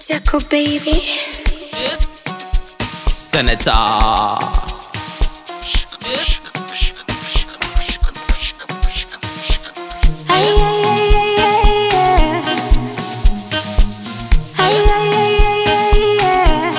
Circle baby. Senator. Ay, ay, ay, ay, ay, yeah. Ay, ay, ay, ay, ay, yeah.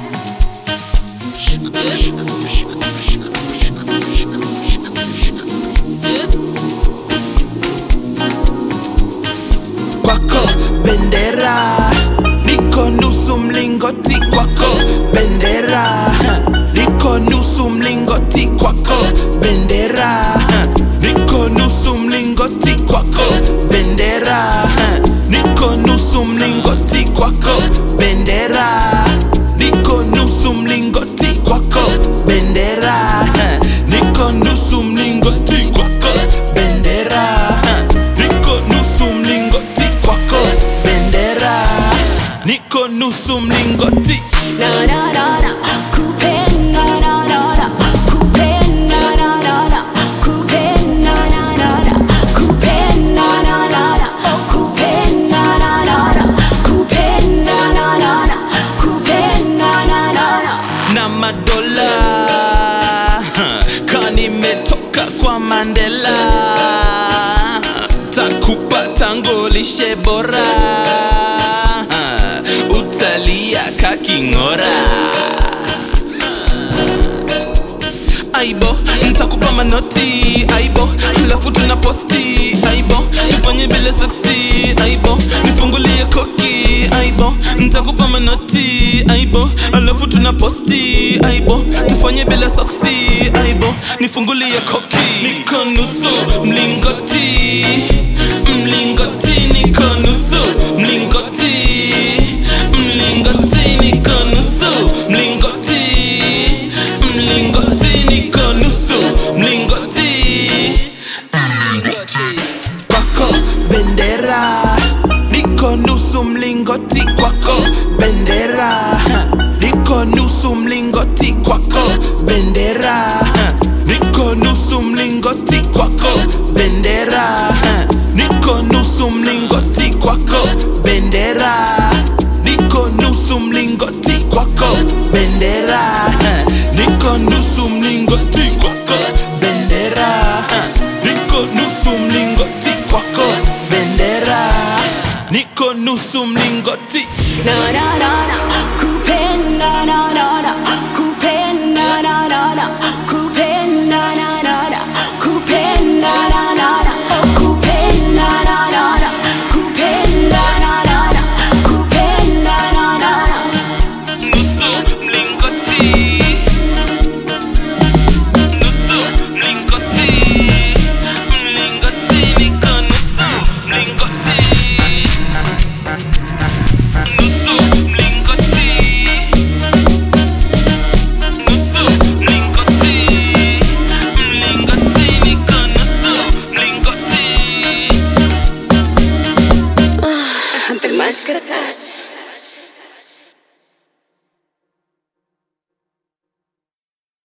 kwako bendera niko nusu mlingoti kwako bendera niko nusu mlingoti kwako bendera niko nusu mlingoti kwako bendera niko nusu mlingoti kwako bendera niko nusu mlingoti kwako bendera niko nusu mlingoti kwako bendera niko nusu mlingoti kwako bendera niko nusu mlingoti Na, na, na, na. Coupe, na, na, na, na. Coupe, na, na, na, na. Coupe, na, na, na, na. Coupe, na, na, na, na. Oh, coupe, na, na, na, na. Coupe, na, na, na, na. Coupe, na, na, na, na. na madola kanimetoka kwa Mandela takupa tango lishe bora utalia kaking'ora aibo ntakupa manoti aibo alafu tuna posti aibo nifanye bila seksi aibo nifungulie koki aibo ntakupa manoti aibo alafu tuna posti aibo tufanye bila soksi aibo nifungulie koki niko nusu mlingoti mlingoti niko nusu mlingoti mlingoti niko nusu mlingoti mlingoti niko nusu mlingoti mlingoti kwako bendera niko nusu mlingoti kwako bendera niko nusu mlingoti kwako bendera niko nusu mlingoti kwako bendera niko nusu mlingoti kwako bendera niko nusu mlingoti kwako bendera niko nusu mlingoti kwako bendera niko nusu mlingoti kwako bendera niko nusu mlingoti Na, na, na, na.